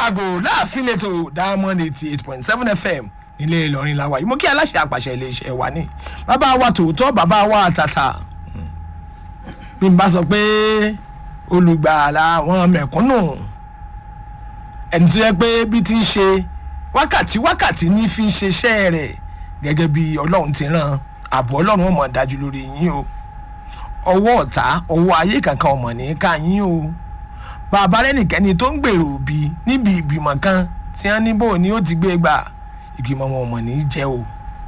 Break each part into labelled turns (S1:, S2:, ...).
S1: àgò láàfin lẹ́tọ̀ diamond eighty eight point seven fm nílé ìlọrin la wà yìí mo kí aláṣẹ àpàṣẹ iléeṣẹ́ wa ní bàbá wa tòótọ́ bàbá wa tàtà bí n bá sọ pé olùgbàlà àwọn mẹ̀kúnnù ẹni tó yẹ pé bí ti ń ṣe wákàtí wákàtí ní fi ń ṣiṣẹ́ rẹ̀ gẹ́gẹ́ bí ọlọ́run ti ràn ààbò ọlọ́run ọmọ dájú lórí yín o ọwọ́ ọ̀tá ọwọ́ ayé kankan ọmọ ní ká yín o bàbá rẹ́nìkẹ́ni tó ń gbèrò òbí níbi ìgbìmọ̀ kan tí wọ́n ní bò ní ó ti gbé gbà ìgbìmọ̀ wọn ọmọ ní jẹ́ o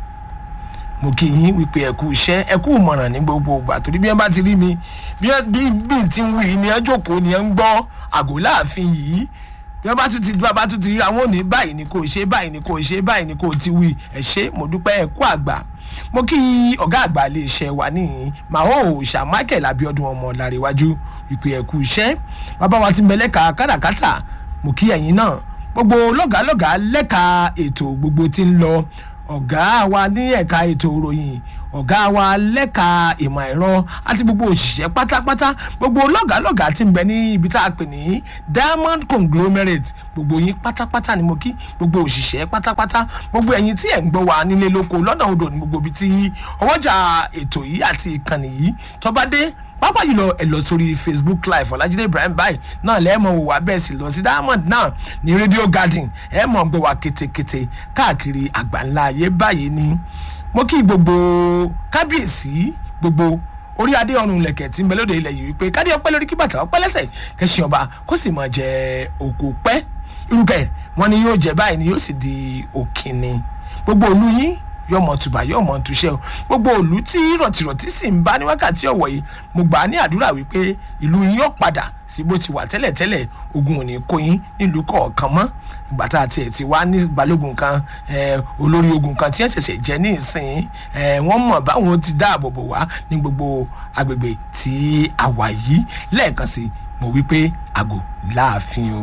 S1: mo kì í wípé ẹ̀kú iṣẹ́ ẹ̀kú ìmọ̀ràn ní gbogbo ìgbà torí bí wọ́n bá ti rí mi bí bí bí ti ń wí ni wọ́n jókòó ni wọ́n ń gbọ́ àgò láàfin yìí bí wọ́n bá tún ti bá tún ti rí àwọn òní báyìí ni kò ṣe báyìí ni kò ṣe báyìí ni kò ti wí ẹ̀ ṣe mo dúpẹ́ ẹ̀kú àgbà mo kí ọ̀gá àgbà lè ṣe wà ní màá ṣà michael abiodun ọmọ làrẹ̀wájú wípé ẹ̀kú iṣẹ́ bàbá wa ti mẹ́lẹ́ka káràkátà mo kí ẹ̀yin náà gbogbo lọ́gàálọ́gàá lẹ́ka ètò gbogbo ti ń lọ ọ̀gá wa ní ẹ̀ka ètò ìròyìn ọ̀gá wa lẹ́ka ìmọ̀ ẹ̀rọ àti gbogbo òṣìṣẹ́ pátápátá gbogbo lọ́gàálọ́gàá ti ń bẹ ní ibi tá a pè ní diamond conglomerate gbogbo yín pátápátá ni mo kí gbogbo òṣìṣẹ́ pátápátá gbogbo ẹ̀yin tí ẹ̀ ń gbọ́ wa nílé lóko lọ́nà odò ní gbogbo ibi tí ọwọ́jà ètò yìí àti ìkànnì yìí tọ́ba dé pápá jùlọ ẹ lọ sórí facebook live ọlájídé ibrahim báyìí náà lẹ́ẹ̀mọ wò wá bẹ́ẹ̀ sì lọ sí diamond náà ní radio garden ẹ mọ̀ gbọ́ wá kétékété káàkiri àgbáńlá ayé báyìí ni mo kí gbogbo kábíyèsí gbogbo orí adé ọrùn lẹ̀kẹ̀ tí ń bẹ lóde ilẹ̀ yìí wípé kádé ọpẹ́ lórí kí bàtà ọpẹ́ lẹ́sẹ̀ kẹsì ọba kó sì mọ̀ jẹ òkú pẹ́ irúkẹ́ wọn ni yóò jẹ báyìí ni yóò sì di òkìní gbogbo olú yín yọmọ tùbà yọmọ túṣẹ o gbogbo òlú tí rọtìrọtì sì ń bá ní wákàtí ọwọ yìí mo gbà á ní àdúrà wípé ìlú yín yóò padà sí bó ti wà tẹ́lẹ̀tẹ́lẹ̀ ogun ò ní kó yín nílùú kọ̀ọ̀kan mọ́ ìgbà tá a tiẹ̀ ti wá ní balógun kan olórí ogun kan tí ẹ̀ ṣẹ̀ṣẹ̀ jẹ́ ní ìsìn wọ́n mọ̀ báwọn ti dáàbò bò wá ní gbogbo agbègbè tí a wà yìí lẹ́ẹ̀kan sí mo wí pé àgò láàfin o.